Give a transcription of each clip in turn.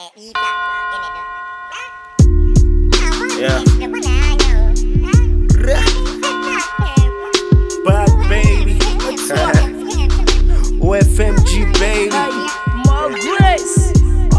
Yeah. Bad baby. OFMG baby. More grace.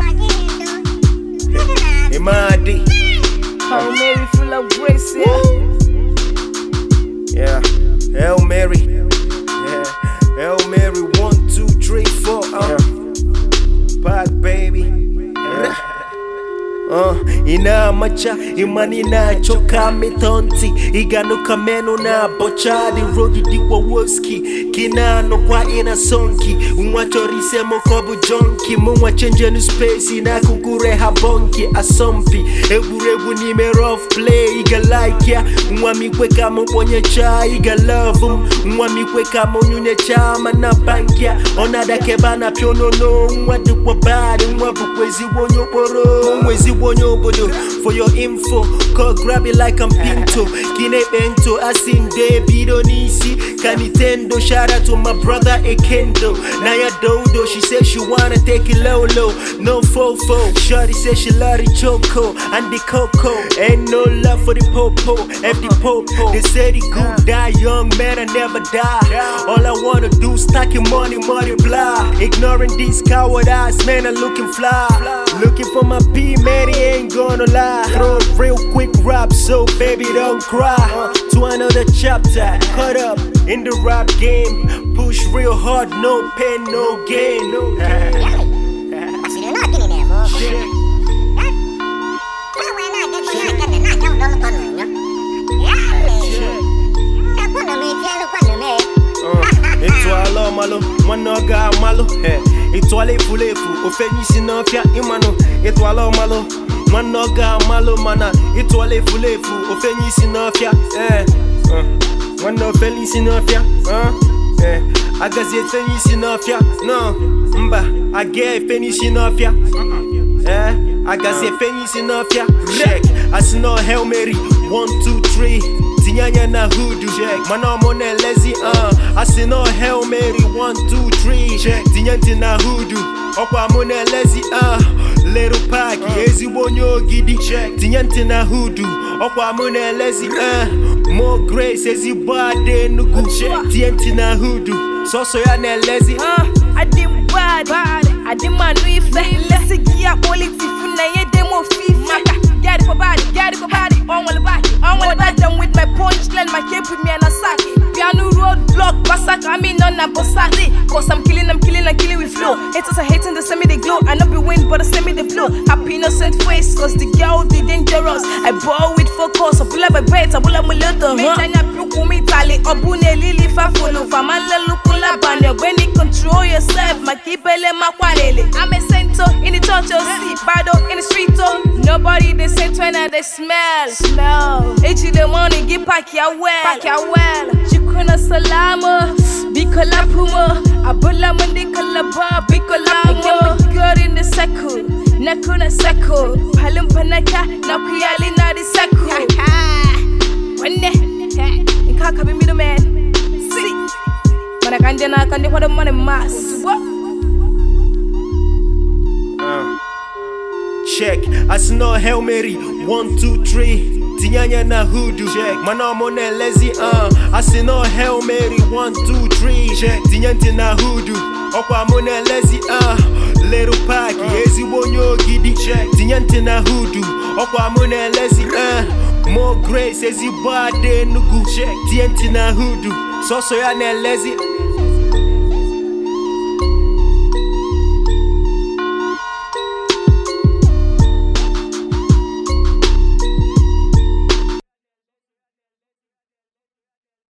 Imadi. How Mary full of grace, yeah. Yeah. Hail Mary. Yeah. Hail Mary. One, two, three, four. Uh. Bad baby. Yeah. Uh, inamacha imani nachoka mitonti iganuka meno na bochadi rodi dikwa woski kinano kwa ina sonki umwachorise mokobu jonki mumwachenjenu space na kukure habonki asompi eburebu nime rough play iga like ya umwamikwe kama uponye cha iga love um umwamikwe kama unyunye chama na bankya onadake bana pyonono umwadukwa badi umwabukwezi wonyoporo umwezi wonyobodo for your info call grab it like I'm pinto kine bento asin debido nisi kanitendo shout out to my brother Ekendo Naya Dodo she said she wanna take it low low no fofo Shorty said she love the choco and the cocoa ain't no love for the popo F the popo they say the good die young man I never die all I wanna do stacking money multiply ignoring these coward ass man I'm looking fly looking for my P man he ain't gonna lie throw a real quick rap so baby don't cry to another chapter caught up in the rap game push real hard no pain no gain Étoile malo, mwana ga malo eh. Étoile fulefu, ofenyisi na fia imano Étoile malo, mwana ga malo mana Étoile fulefu, ofenyisi na fia eh. uh. Mwana ofenyisi na fia uh. eh. Agazi efenyisi na fia no mba age efenyisi na fia eh. Agazi efenyisi na fia check Asino Hail Mary, one, two, three Tinyanya na hoodoo check Mana mone lazy uh Asino Hail Mary, one, two, three check Tinyanti na hoodoo Okwa mone lazy uh Little Paki, ezigbo onye ogidi check Tinyanti na hoodoo Okwa mone lazy uh More grace, ezigbo ade enugu check Tinyanti na hoodoo Soso ya na lazy Uh, I did bad, I did my new effect. Let's see, yeah, politics, na ye demo FIFA. Get it for body, get it for body, on one body, on one body. Them with my punchline, my cape with me and a sack. Piano road block, massacre, I mean, on a bossari. Cause I'm killing, I'm killing, I'm killing with flow. Haters are hating, they send me the glow. I not be win, but they send me the flow. Happy innocent face, cause the girl, the dangerous. I ball with focus, I pull up a bet, I pull up my little. Me, Tanya, Puku, me, Tali, Obune, Lily, Fafolo, Famala, Lukula, Banya. When you control yourself, Makibele, Makwalele. I'm a center in the church, oh, see, Bado, in the street, oh. Nobody, they say, when they smell. Smell. Each the money, get pack your well. Pack your well. Chikuna salama, bikola puma. Abula mundi kalaba, bikola mo. Good in the circle. Nakuna circle. Palim panaka, nakuyali na the circle. Wende, nkaka be middleman. See. Mana kanje na kanje kwa the money mass. What? check asino Hail Mary one two three tinyanya na hoodoo check mana mone lazy uh asino Hail Mary one two three check tinyanti na hoodoo okwa mone lazy uh little pack ezigbo onye ogidi check tinyanti na hoodoo okwa mone lazy uh more grace ezigbo ade enugu check tinyanti na hoodoo soso ya na lazy